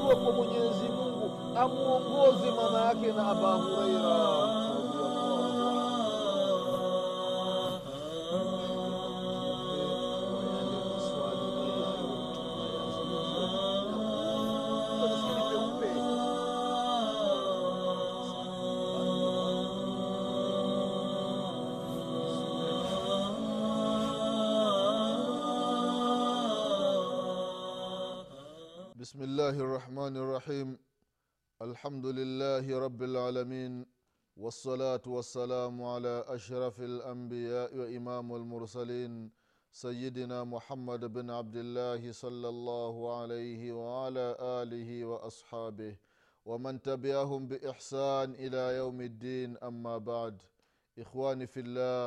dua kwa mwenyezi mungu amwongoze mama yake na aba hureira بسم الله الرحمن الرحيم الحمد لله رب العالمين والصلاة والسلام على أشرف الأنبياء وإمام المرسلين سيدنا محمد بن عبد الله صلى الله عليه وعلى آله وأصحابه ومن تبعهم بإحسان إلى يوم الدين أما بعد إخواني في الله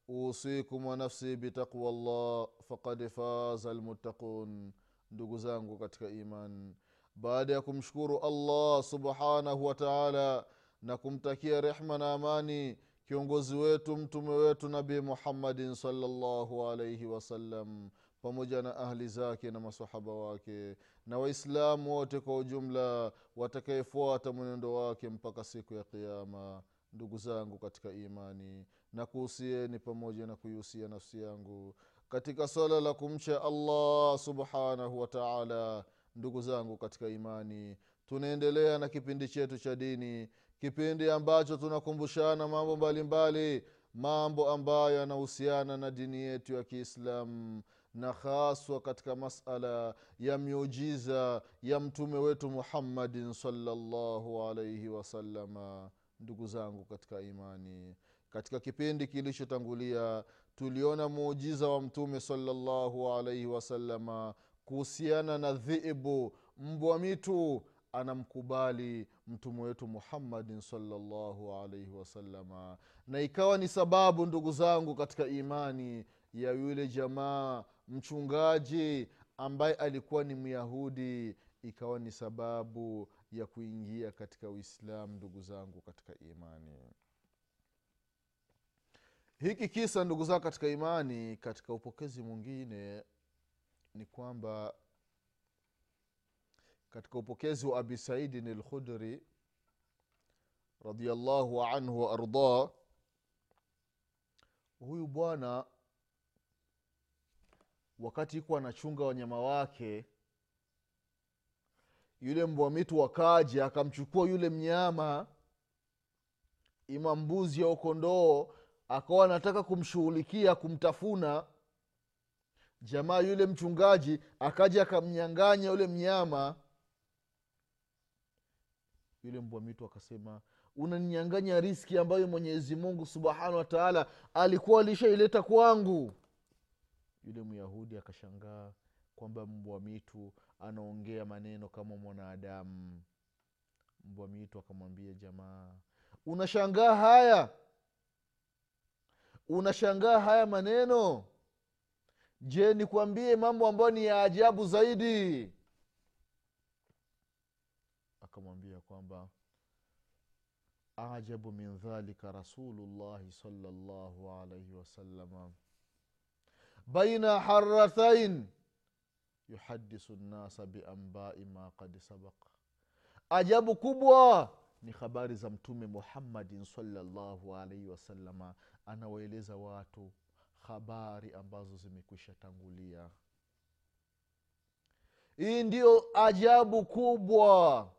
أوصيكم ونفسي بتقوى الله فقد فاز المتقون ndugu zangu katika iman baada ya kumshukuru allah subhanahu wa taala na kumtakia rehma na amani kiongozi wetu mtume wetu nabii muhammadin salllahu alaihi wasallam pamoja na ahli zake na masahaba wake na waislamu wote kwa ujumla watakayefuata mwenendo wake mpaka siku ya qiama ndugu zangu katika imani na kuhusieni pamoja na kuihusia nafsi yangu katika swala la kumcha allah subhanahu wa taala ndugu zangu katika imani tunaendelea na kipindi chetu cha dini kipindi ambacho tunakumbushana mambo mbalimbali mbali, mambo ambayo yanahusiana na dini yetu ya kiislamu na haswa katika masala ya miujiza ya mtume wetu muhammadin salllahu alaihi wasalama ndugu zangu katika imani katika kipindi kilichotangulia tuliona muujiza wa mtume salllahu alaihi wasalama kuhusiana na dhibu mbwa mitu anamkubali mtume wetu muhammadin salllahu alaihi wasalama na ikawa ni sababu ndugu zangu katika imani ya yule jamaa mchungaji ambaye alikuwa ni myahudi ikawa ni sababu ya kuingia katika uislamu ndugu zangu katika imani hiki kisa ndugu zangu katika imani katika upokezi mwingine ni kwamba katika upokezi wa abi saidin lkhudri radiallahu anhu waardah huyu bwana wakati iko anachunga wanyama wake yule mbwa mitu wakaja akamchukua yule mnyama ima mbuzi au kondoo akawa anataka kumshughulikia kumtafuna jamaa yule mchungaji akaja akamnyanganya yule mnyama yule mbwa mitu akasema unaninyanganya riski ambayo mwenyezi mungu subhanahu wa taala alikuwa alishaileta kwangu yule myahudi akashangaa kwamba mbwa mitu anaongea maneno kama mwanadamu mbwa mitu akamwambia jamaa unashangaa haya unashangaa haya maneno je nikwambie mambo ambayo ni ya ajabu zaidi akamwambia kwamba ajabu min dhalika rasulullahi salllahu alaihi wasalama baina harathain yuhadisu nnasa biambai ma kad sabak ajabu kubwa ni habari za mtume muhammadin salllahu alaihi wasalama anawaeleza watu habari ambazo zimekwisha tangulia hii ndiyo ajabu kubwa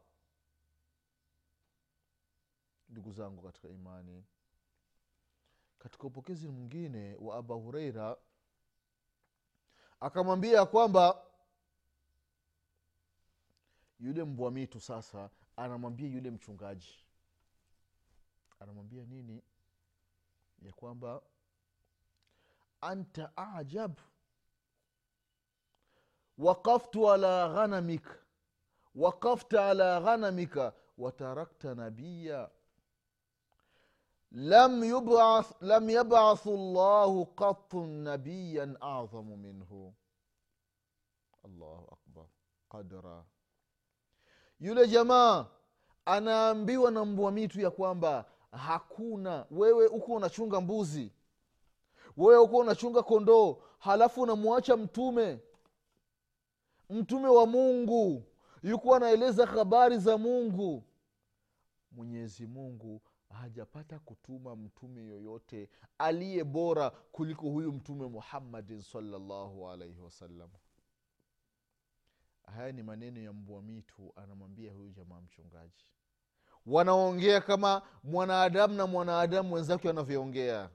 ndugu zangu katika imani katika upokezi mwingine wa aba hureira akamwambia kwamba yule mbwa mitu sasa anamwambia yule mchungaji anamwambia nini ya kwamba anta ajab waqaftu ala ghanamika waqafta ala ghanamika watarakta nabiya lam yubath lam yabathu llahu qatu nabiyan adhamu minhu allahu akbar qadra yule jamaa anaambiwa na mbwa mitu ya kwamba hakuna wewe huko unachunga mbuzi wewe huko unachunga kondoo halafu unamwacha mtume mtume wa mungu yuko anaeleza habari za mungu mwenyezi mungu hajapata kutuma mtume yoyote aliye bora kuliko huyu mtume muhammadin salllahu alaihi wasallam haya ni maneno ya mbwa mitu anamwambia huyu jamaa mchungaji wanaongea kama mwanadamu na mwanadamu wenzake wanavyoongea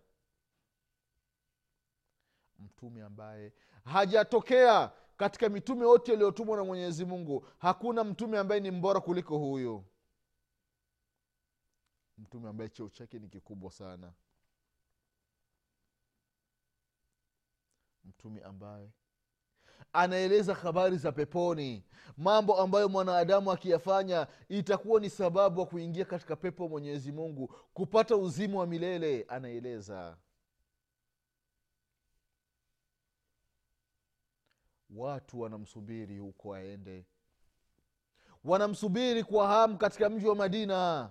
mtume ambaye hajatokea katika mitume yote iliyotumwa na mwenyezi mungu hakuna mtume ambaye ni mbora kuliko huyu mtume ambaye cheo chake ni kikubwa sana mtume ambaye anaeleza habari za peponi mambo ambayo mwanadamu akiyafanya itakuwa ni sababu wa kuingia katika pepo mwenyezi mungu kupata uzima wa milele anaeleza watu wanamsubiri huko aende wanamsubiri kwa hamu katika mji wa madina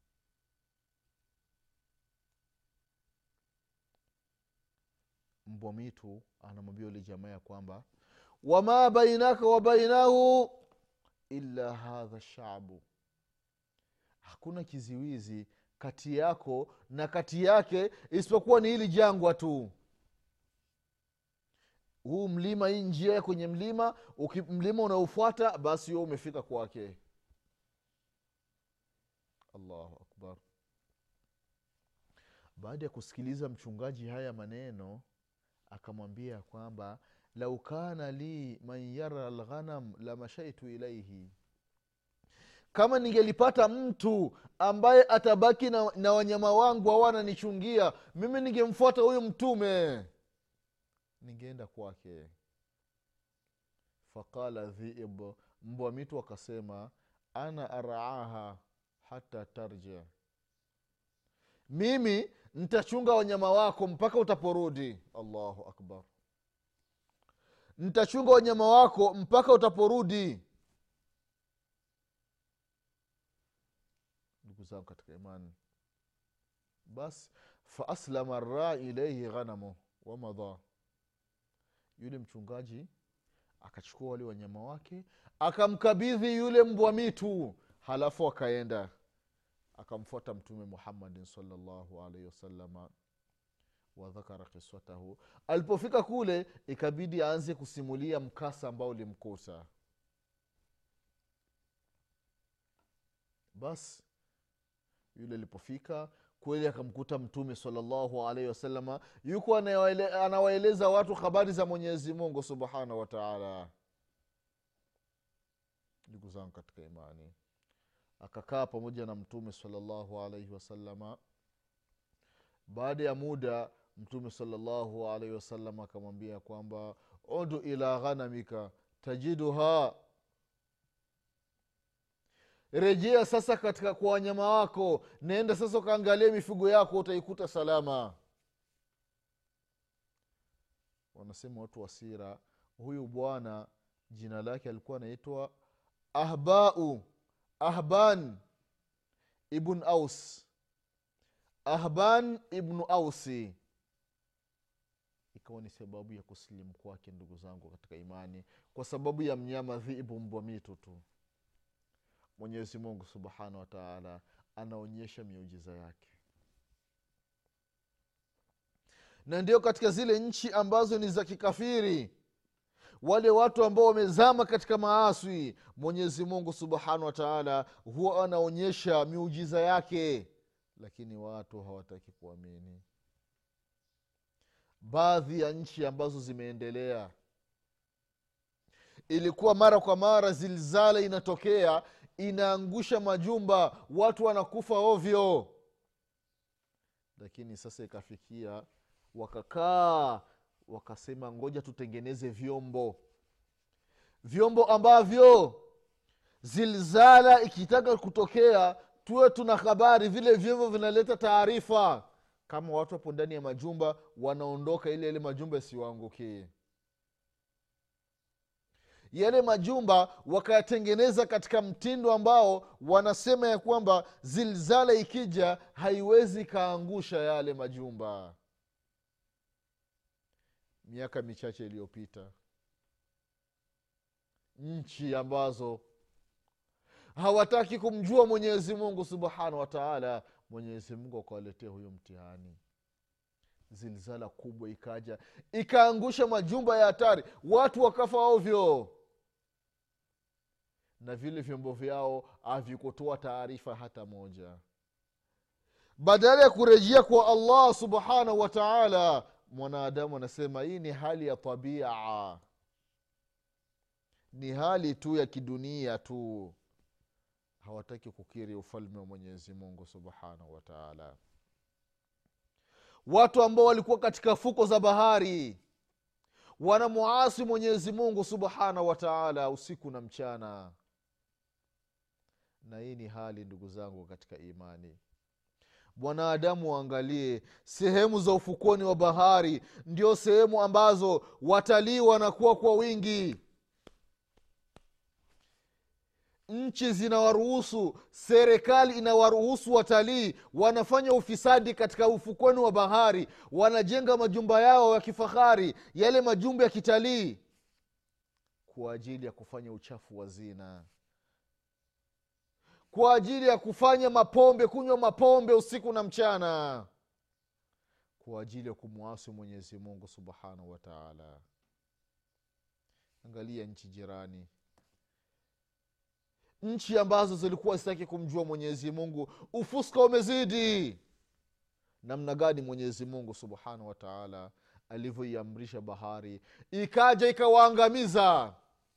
mbwa mitu anamwambia ule jamaa ya kwamba wama bainaka wa bainahu illa hadha shabu hakuna kiziwizi kati yako na kati yake isipokuwa ni hili jangwa tu huu mlima hii njia ya kwenye mlima uki, mlima unaofuata basi huo umefika kwake allahu akbar baada ya kusikiliza mchungaji haya maneno akamwambia kwamba lau kana li man yara lghanam lamashaitu ilaihi kama ningelipata mtu ambaye atabaki na, na wanyama wangu hawananichungia mimi ningemfuata huyu mtume ningeenda kwake faqala dhiib mbwa mitu akasema ana araaha hata tarja mimi nitachunga wanyama wako mpaka utaporudi allahu akbar nitachunga wanyama wako mpaka utaporudi ndugu zangu katika imani basi faaslama rai ilaihi ghanamu wamadha yule mchungaji akachukua wale wanyama wake akamkabidhi yule mbwa mitu halafu akaenda akamfuata mtume muhammadin salllahu alaihi wasalama wadhakara kiswatahu alipofika kule ikabidi aanze kusimulia mkasa ambao ulimkuta basi yule alipofika kweli akamkuta mtume salllahu alaihi wasalama yuko anawaeleza watu habari za mwenyezi mungu subhanahu wataala ndugu zangu katika imani akakaa pamoja na mtume salllahu alaihi wasalama baada ya muda mtume salllahu alaihi wasallam akamwambia kwamba udu ila ghanamika tajiduha rejea sasa katika kwa wanyama wako naenda sasa ukaangalia mifugo yako utaikuta salama wanasema watu wa sira huyu bwana jina lake alikuwa anaitwa ahbau ahban ibn aus ahban ibnu ausi ikawa ni sababu ya kusilimu kwake ndugu zangu katika imani kwa sababu ya mnyama dhibu mbwa mitu tu mwenyezi mungu subhanahu wataala anaonyesha miujiza yake na ndio katika zile nchi ambazo ni za kikafiri wale watu ambao wamezama katika maaswi mwenyezi mungu subhanahu wataala huwa anaonyesha miujiza yake lakini watu hawataki kuamini baadhi ya nchi ambazo zimeendelea ilikuwa mara kwa mara zilzala inatokea inaangusha majumba watu wanakufa ovyo lakini sasa ikafikia wakakaa wakasema ngoja tutengeneze vyombo vyombo ambavyo zilzala ikitaka kutokea tuwe tuna habari vile vyombo vinaleta taarifa kama watu hapo ndani ya majumba wanaondoka ili yale majumba yasiwaangukie yale majumba wakayatengeneza katika mtindo ambao wanasema ya kwamba zilzala ikija haiwezi ikaangusha yale majumba miaka michache iliyopita nchi ambazo hawataki kumjua mwenyezi mungu subhanahu wataala mwenyezi mungu akawaletea huyo mtihani zilzala kubwa ikaja ikaangusha majumba ya hatari watu wakafa ovyo na vile vyombo vyao havikutoa taarifa hata moja badala ya kurejea kwa allah subhanahu wa taala mwanadamu anasema hii ni hali ya tabia ni hali tu ya kidunia tu hawataki kukiri ufalme wa mwenyezi mungu subhanahu wa taala watu ambao walikuwa katika fuko za bahari wanamuasi mwenyezi mungu subhanahu wa taala usiku na mchana na hii ni hali ndugu zangu katika imani mwanadamu waangalie sehemu za ufukoni wa bahari ndio sehemu ambazo watalii wanakuwa kwa wingi nchi zinawaruhusu serikali inawaruhusu watalii wanafanya ufisadi katika ufukweni wa bahari wanajenga majumba yao ya kifahari yale majumba ya kitalii kwa ajili ya kufanya uchafu wa zina kwa ajili ya kufanya mapombe kunywa mapombe usiku na mchana kwa ajili ya kumwasi mwenyezi mungu subhanahu wa taala angalia nchi jirani nchi ambazo zilikuwa zitaki kumjua mwenyezi mungu ufuska umezidi namna gani mwenyezi mungu subhanahu wa taala alivyoiamrisha bahari ikaja ikawaangamiza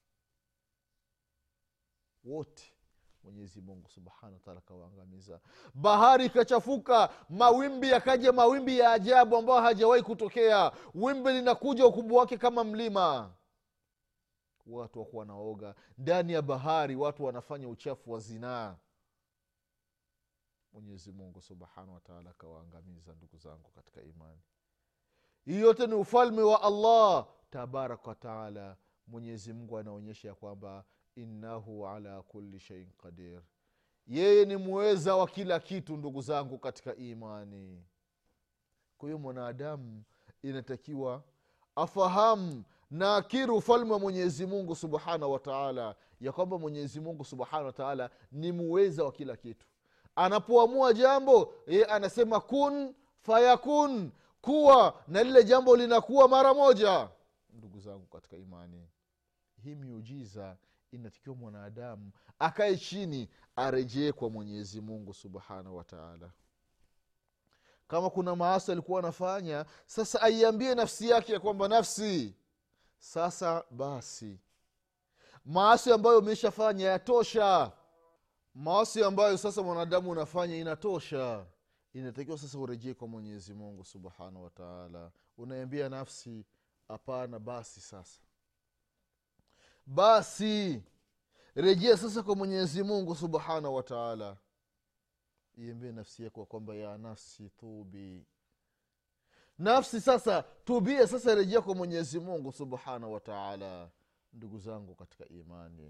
wote mwenyezi mungu subhanahu wataala akawaangamiza bahari ikachafuka mawimbi yakaja mawimbi ya ajabu ambayo hajawahi kutokea wimbi linakuja ukubwa wake kama mlima watu wakuwa wanaoga ndani ya bahari watu wanafanya uchafu wa zinaa mwenyezi mungu subhanahu wataala akawaangamiza ndugu zangu katika imani hii yote ni ufalme wa allah tabaraka wataala mwenyezi mungu anaonyesha ya kwamba innahu ala kuli sheiin qadir yeye ni mweza wa kila kitu ndugu zangu katika imani kwa hiyo mwanadamu inatakiwa afahamu na akiri ufalme wa mwenyezi mungu subhanahu wataala ya kwamba mwenyezi mungu subhanahu wataala ni muweza wa kila kitu anapoamua jambo ye anasema kun fayakun kuwa na lile jambo linakuwa mara moja ndugu zangu katika imani hii miujiza inatakiwa mwanadamu akae chini arejee kwa mwenyezi mungu subhanahu wataala kama kuna maasi alikuwa anafanya sasa aiambie nafsi yake ya kwamba nafsi sasa basi maasi ambayo umeshafanya yatosha maasi ambayo sasa mwanadamu unafanya inatosha inatakiwa sasa urejee kwa mwenyezi mungu subhanahu wataala unaiambia nafsi hapana basi sasa basi rejea sasa kwa mwenyezi mungu subhanahu wataala iambie nafsi yako kwamba ya nafsi tubi nafsi sasa tubie sasa rejea kwa mwenyezi mungu subhanahu wataala ndugu zangu katika imani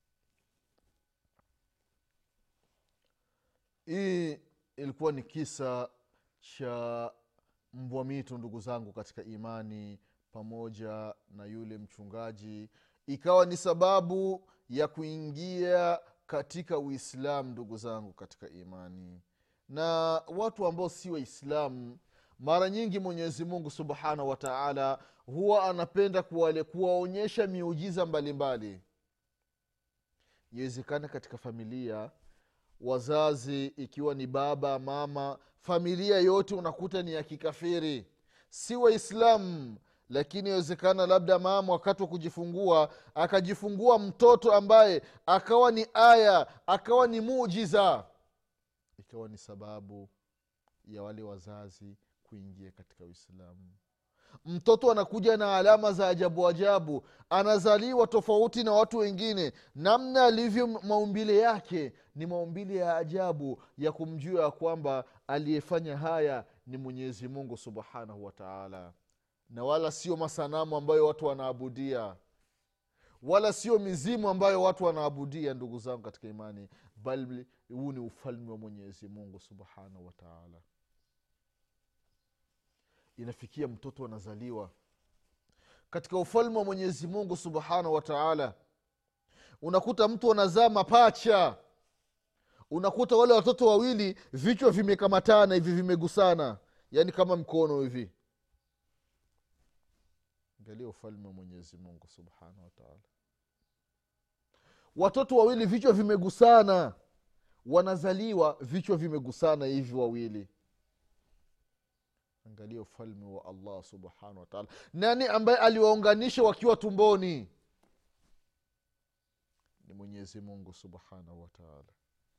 hii ilikuwa ni kisa cha mbwa mitu ndugu zangu katika imani pamoja na yule mchungaji ikawa ni sababu ya kuingia katika uislamu ndugu zangu katika imani na watu ambao si waislamu mara nyingi mwenyezi mungu subhanahu wataala huwa anapenda kuwale kuwaonyesha miujiza mbalimbali iwezekana katika familia wazazi ikiwa ni baba mama familia yote unakuta ni ya kikafiri si waislamu lakini inawezekana labda mama wakati wa kujifungua akajifungua mtoto ambaye akawa ni aya akawa ni mujiza ikawa ni sababu ya wale wazazi kuingia katika uislamu mtoto anakuja na alama za ajabu ajabu anazaliwa tofauti na watu wengine namna alivyo maumbile yake ni maumbile ya ajabu ya kumjua ya kwamba aliyefanya haya ni mwenyezi mungu subhanahu wataala na wala sio masanamu ambayo watu wanaabudia wala sio mizimu ambayo watu wanaabudia ndugu zangu katika imani bali huu ni ufalme wa mwenyezi mungu subhanahu wataala inafikia mtoto anazaliwa katika ufalme wa mwenyezi mungu subhanahu wataala unakuta mtu anazaa mapacha unakuta wale watoto wawili vichwa vimekamatana hivi vimegusana yaani kama mkono hivi angalia ufalme wa mwenyezi mungu subhanahu wataala watoto wawili vichwa vimegusana wanazaliwa vichwa vimegusana hivi wawili angalia ufalme wa allah subhanahu wataala nani ambaye aliwaunganisha wakiwa tumboni ni mwenyezi mungu subhanahu wataala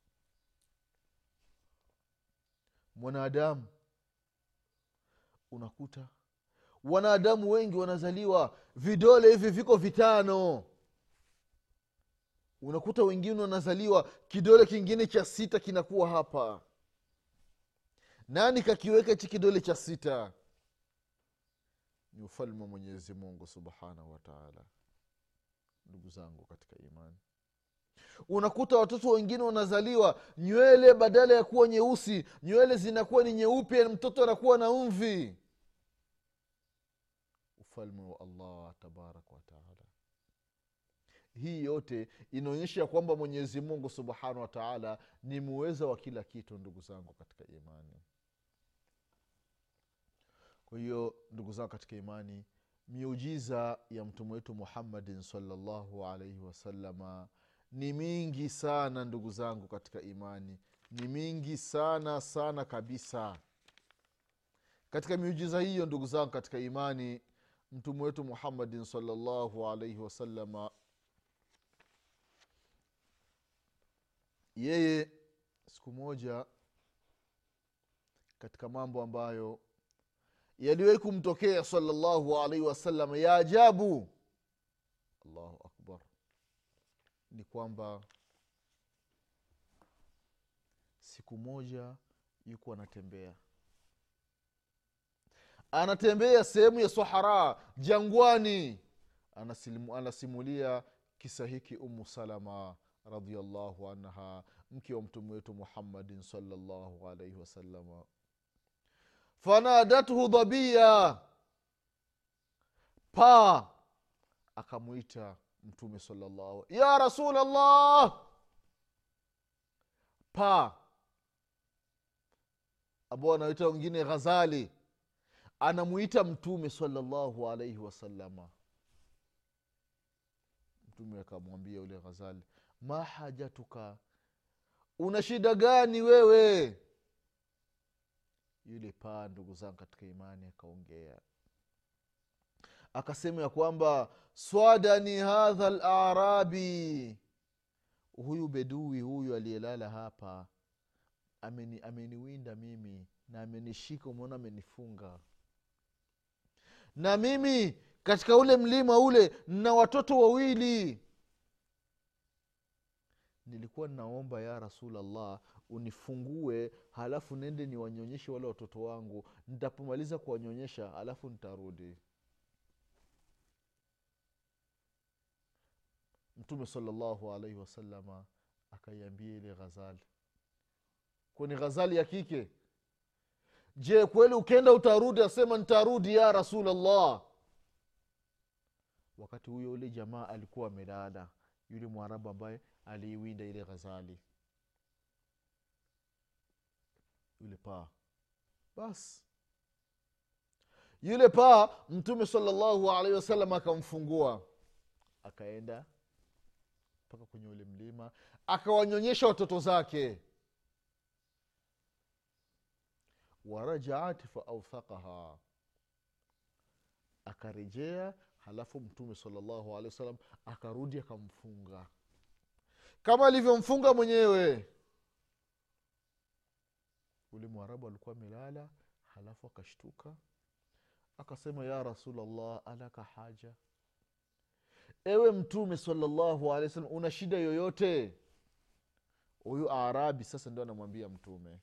mwanadamu unakuta wanadamu wengi wanazaliwa vidole hivi viko vitano unakuta wengine wanazaliwa kidole kingine cha sita kinakuwa hapa nani kakiweka hichi kidole cha sita ni ufalme wa mwenyezi mungu subhanahu wataala ndugu zangu katika imani unakuta watoto wengine wanazaliwa nywele badala ya kuwa nyeusi nywele zinakuwa ni nyeupe mtoto anakuwa na mvi ufalme wa allah tabaraka wataala hii yote inaonyesha kwamba mwenyezi mungu subhanahu wataala ni muweza wa kila kitu ndugu zangu katika imani kwa hiyo ndugu zangu katika imani miujiza ya mtume wetu muhammadin salllahu alaihi wasalama ni mingi sana ndugu zangu katika imani ni mingi sana sana kabisa katika miujiza hiyo ndugu zangu katika imani mtume wetu muhammadin salllahu alaihi wasalama yeye siku moja katika mambo ambayo yaliwahi kumtokea salllahu alaihi wasallam ya ajabu allahu akbar ni kwamba siku moja yuko anatembea anatembea sehemu ya sahara jangwani Anasimu, anasimulia kisa hiki umu salama radiallahu anha mke wa mtume wetu muhammadin salllahu alaihi wasalama fanadathu dhabiya paa akamwita mtume salllahu ya rasulllah paa ambao anaita wengine ghazali anamuita mtume salllahu alaihi wasalama mtume akamwambia yule ghazali ma hajatuka una shida gani wewe yule paa ndugu zangu katika imani akaongea akasema ya kwamba swadani hadha larabi huyu bedui huyu aliyelala hapa ameni, ameniwinda mimi na amenishika umeona amenifunga na mimi katika ule mlima ule na watoto wawili nilikuwa ninaomba ya rasulllah unifungue halafu nende niwanyonyeshe wale watoto wangu nitapomaliza kuwanyonyesha halafu nitarudi mtume salallahu alaihi wasalama akaiambia ile ghazali kwani ghazali ya kike je kweli ukenda utarudi asema nitarudi ya rasulllah wakati huyo yule jamaa alikuwa amelala yule mwarabu ambaye aliiwinda ile ghazali yule paa basi yule paa mtume salallahu alaihi wasallam akamfungua akaenda mpaka kwenye ule mlima akawanyonyesha watoto zake warajaat faaufakaha akarejea halafu mtume salallahu alehi wasallam akarudi akamfunga kama alivyomfunga mwenyewe ule mwarabu alikuwa amelala halafu akashtuka akasema ya rasulllah alaka haja ewe mtume salallahu alehi wasallam una shida yoyote huyu arabi sasa ndio anamwambia mtume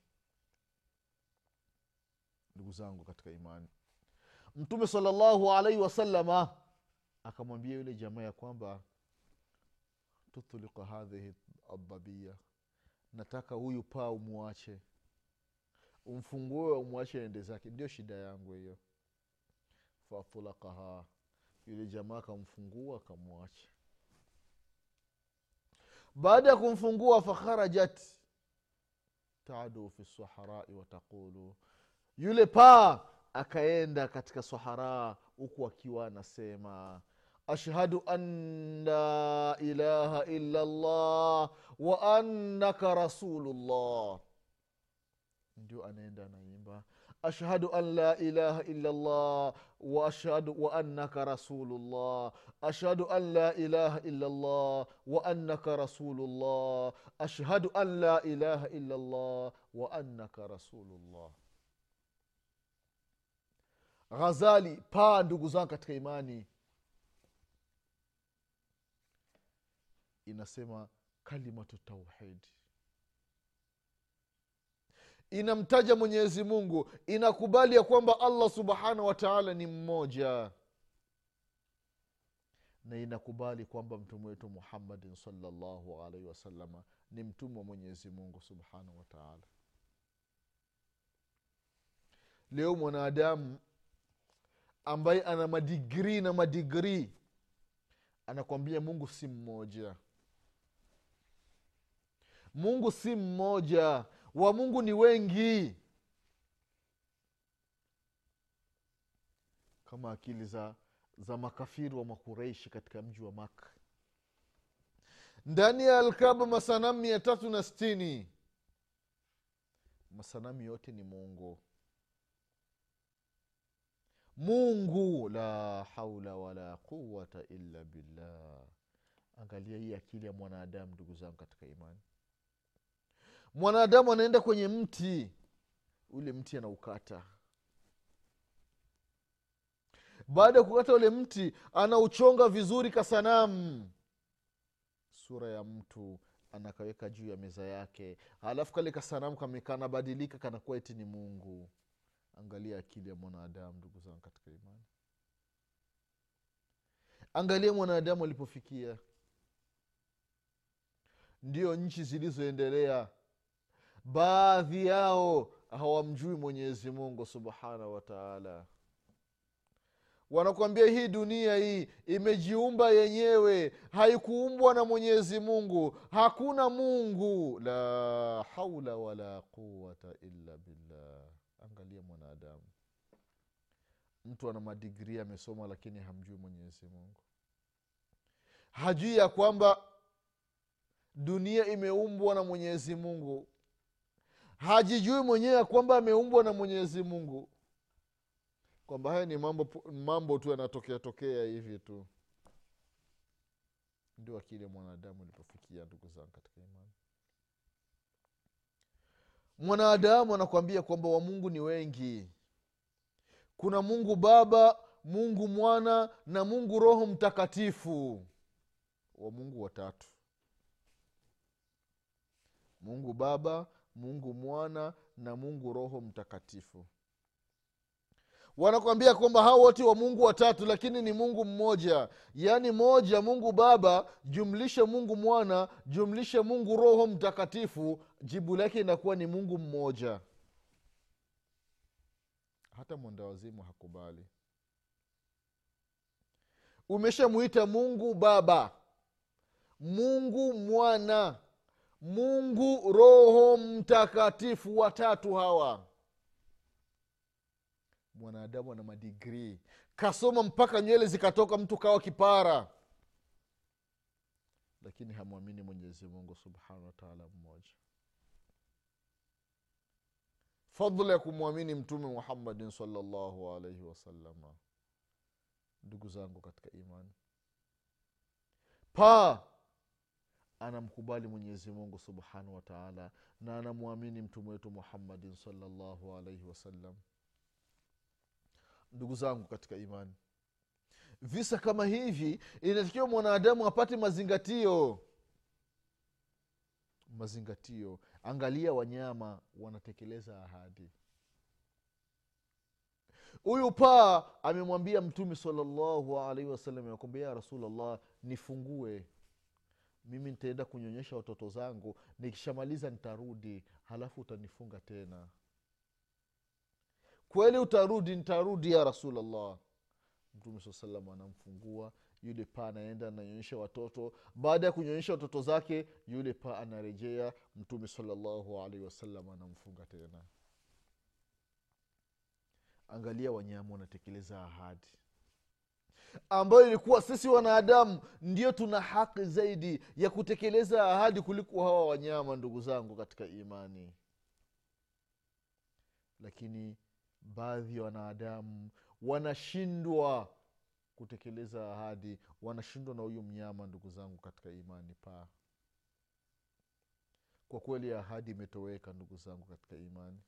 ndugu zangu katika imani mtume salallahu alaihi wasalama akamwambia yule jamaa ya kwamba tutulika hadhihi adhabia nataka huyu paa umwache umfungue umwache ende zake ndio shida yangu hiyo fatulakaha yule jamaa akamfungua akamwacha baada ya kumfungua fakharajat tadu fi saharai wataqulu yule paa akaenda katika sahara huku akiwa anasema ashhadu an la ilaha illa llah wa annaka rasulullah ndio anaenda anaimba ashhadu an la ilaha illa llah waashhadu wa annaka rasulullah ashhadu an la ilaha illa llah wa annaka rasulullah ashhadu an la ilaha illa llah wa annaka rasulullah ghazali paa ndugu zangu katika imani inasema kalimatu tauhidi inamtaja mwenyezi mungu inakubali ya kwamba allah subhanahu wa taala ni mmoja na inakubali kwamba mtume wetu muhammadin salllahu alaihi wasalama ni mtume wa mwenyezi mungu subhanahu wa taala leo mwanadamu ambaye ana madigrii na madigrii anakwambia mungu si mmoja mungu si mmoja wa mungu ni wengi kama akili za za makafiri wa makureishi katika mji wa maka ndani ya alkaba masanamu mia tatu na stini masanamu yote ni mungu mungu la haula wala quwata illa billah angalia hii akili ya mwanadamu ndugu zangu katika imani mwanadamu anaenda kwenye mti ule mti anaukata baada ya kukata ule mti anauchonga vizuri kasanamu sura ya mtu anakaweka juu ya meza yake halafu kale kasanamu kanabadilika kanakuwa eti ni mungu angalia akili ya mwanadamu ndugu zangu katika imani angalia mwanadamu alipofikia ndio nchi zilizoendelea baadhi yao hawamjui mwenyezi mungu subhanahu wataala wanakuambia hii dunia hii imejiumba yenyewe haikuumbwa na mwenyezi mungu hakuna mungu la haula wala quwata illa billah angalia mwanadamu mtu ana madigrii amesoma lakini hamjui mwenyezi mungu hajui ya kwamba dunia imeumbwa na mwenyezi mungu hajijui mwenyewe ya kwamba ameumbwa na mwenyezi mungu kwamba haya ni mambo mambo tu yanatokea tokea hivi tu ndio akili ya mwanadamu ilipofikia ndugu zangu katika imani mwanadamu anakuambia kwamba wamungu ni wengi kuna mungu baba mungu mwana na mungu roho mtakatifu wamungu watatu mungu baba mungu mwana na mungu roho mtakatifu wanakwambia kwamba hao wote wa mungu watatu lakini ni mungu mmoja yaani moja mungu baba jumlishe mungu mwana jumlishe mungu roho mtakatifu jibu lake inakuwa ni mungu mmoja hata mwenda wazimu hakubali umeshamwita mungu baba mungu mwana mungu roho mtakatifu watatu hawa mwanadamu ana madigrii kasoma mpaka nywele zikatoka mtu kawa kipara lakini hamwamini mwenyezi mungu subhanahu wataala mmoja fadhula ya kumwamini mtume muhammadin salllahu alaihi wasalama ndugu zangu katika imani paa anamkubali mwenyezi mungu subhanahu wataala na anamwamini mtume wetu muhammadin salllahu alaihi wasallam ndugu zangu katika imani visa kama hivi inatakiwa mwanadamu apate mazingatio mazingatio angalia wanyama wanatekeleza ahadi huyu paa amemwambia mtume salallahu alaihi wasallam yakwambia ya rasulllah nifungue mimi nitaenda kunyonyesha watoto zangu nikishamaliza nitarudi halafu utanifunga tena kweli utarudi nitarudi ya rasulllah mtume saa salam anamfungua yule paa anaenda ananyonyesha watoto baada ya kunyonyesha watoto zake yule paa anarejea mtume salallahu alaihi wasallam anamfunga tena angalia wanyama wanatekeleza ahadi ambayo ilikuwa sisi wanadamu ndio tuna haki zaidi ya kutekeleza ahadi kuliko hawa wanyama ndugu zangu katika imani lakini baadhi ya wanadamu wanashindwa kutekeleza ahadi wanashindwa na huyu mnyama ndugu zangu katika imani paa kwa kweli ahadi imetoweka ndugu zangu katika imani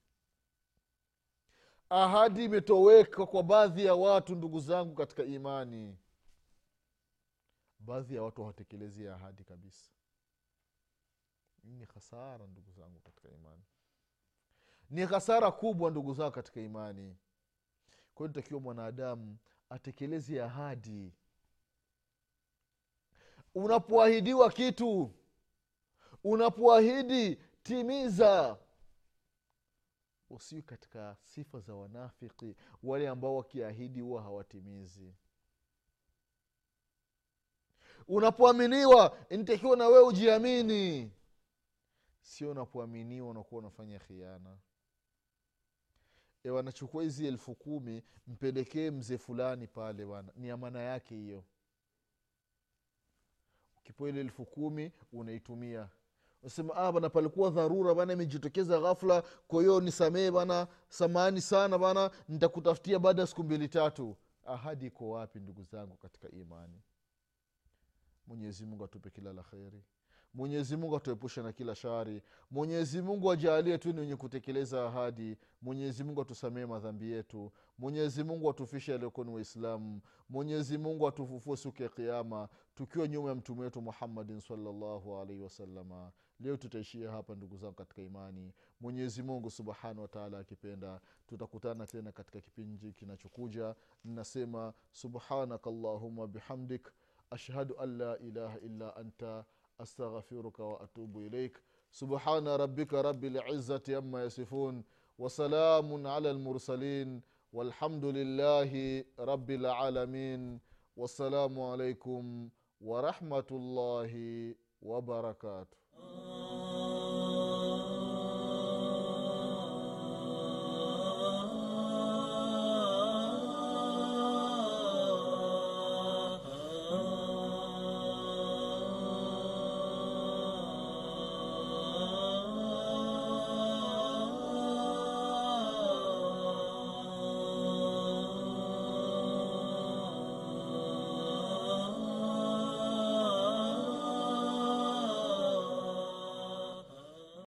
ahadi imetoweka kwa baadhi ya watu ndugu zangu katika imani baadhi ya watu hawatekelezi ahadi kabisa hii ni hasara ndugu zangu katika imani ni hasara kubwa ndugu zangu katika imani kwa hiyo takiwa mwanadamu atekeleze ahadi unapoahidiwa kitu unapoahidi timiza usiwi katika sifa za wanafiki wale ambao wakiahidi huwa hawatimizi unapoaminiwa nitakiwa na wewe ujiamini sio unapoaminiwa unakuwa unafanya khiana e wanachukua hizi elfu kumi mpelekee mzee fulani pale bana ni amana yake hiyo ukipewa ile elfu kumi unaitumia unasema ah, bana palikuwa dharura bana imejitokeza ghafla kwa hiyo nisamee bana samani sana bana nitakutafutia baada ya siku mbili tatu ahadi iko wapi ndugu zangu katika imani mwenyezi mungu atupe kila la kheri mwenyezi mungu atuepushe na kila shari mwenyezi mungu ajaalie tu ni wenye kutekeleza ahadi mwenyezi mungu atusamee madhambi yetu mwenyezi mungu atufishe aliokuwa ni waislamu mwenyezi mungu atufufue siku ya kiama tukiwa nyuma ya mtume wetu muhammadin salllahu alaihi wasalama leo tutaishia hapa ndugu zangu katika imani mwenyezi mungu subhanahu wataala akipenda tutakutana tena katika kipindi kinachokuja nasema subhanaka allahuma bihamdik ashhadu an la ilaha illa anta استغفرك واتوب اليك سبحان ربك رب العزه عما يصفون وسلام على المرسلين والحمد لله رب العالمين والسلام عليكم ورحمه الله وبركاته